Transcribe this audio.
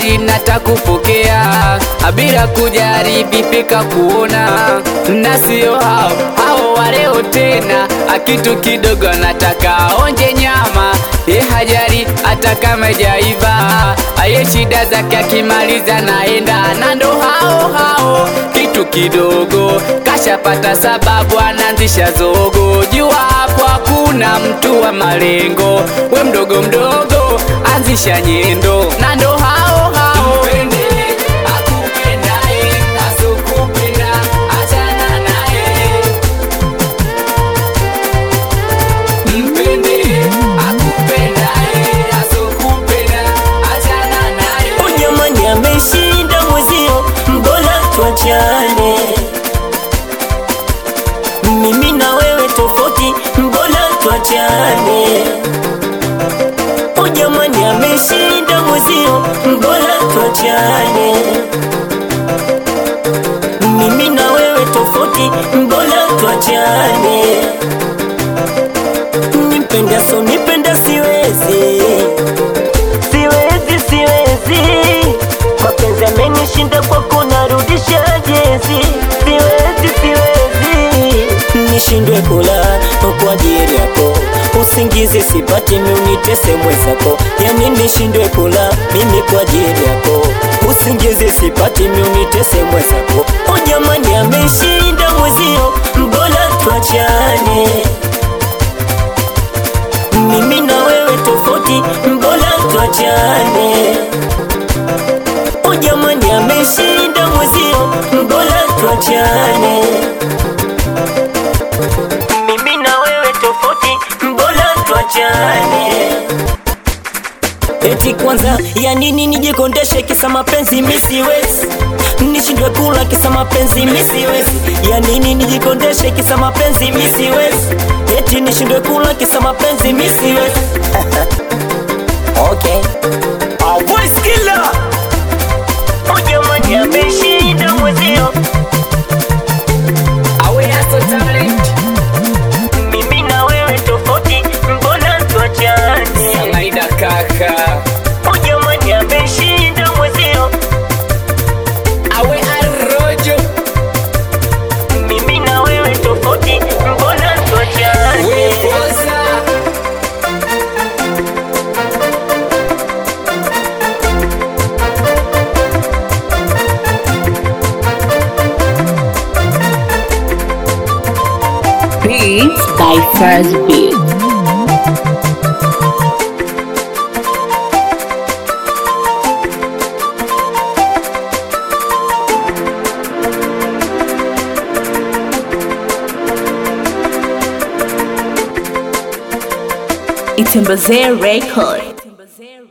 gari natakupokea bila kujari vipika kuona na sio hao hao waleo tena akitu kidogo nataka onje nyama ye hajari hata kama jaiva aye shida zake akimaliza naenda na ndo hao hao kitu kidogo kashapata sababu anaanzisha zogo jua hapo hakuna mtu wa malengo we mdogo mdogo anzisha nyendo na ndo hao hao Mpende, akupendaye, asokupenda, achana naye. Mpende, akupendaye, asokupenda, achana naye. Jamani, ameshinda mwezio, mbona tuachane? Mimi na wewe tofauti, mbona tuachane? O jamani, ameshinda mwezio, mbona tuachane? Mimi na wewe tofauti, mbona tuachane? Nipenda so nipenda siwezi siwezi siwezi mapenzi amenishinda kwako narudisha jezi siwezi siwezi nishindwe kula kwa ajili yako usingizi sipati miunitese mwezako yani nishindwe kula mimi kwa ajili yako usingizi sipati miunitese mwezako o jamani ameshinda mwezio mbona tuachane mimi na wewe tofauti, mbona tuachane? O jamani, ameshinda mwezio, mbona tuachane? Mimi na wewe tofauti, mbona tuachane? Eti kwanza ya nini nijikondeshe kisa mapenzi misiwezi nishindwe kula kisa mapenzi misiwezi ya nini nijikondeshe kisa mapenzi misiwezi eti nishindwe kula kisa mapenzi misiwezi okay Our voice killer Oh jamani ameshinda mwezio Awe aso talent, mimi na wewe tofauti mbona tuachane Maida kaka. Oh jamani ameshinda mwezio Awe arrojo, mimi na wewe tofauti mbona tuachane we fosa. Beats by First Beat. It's in Record.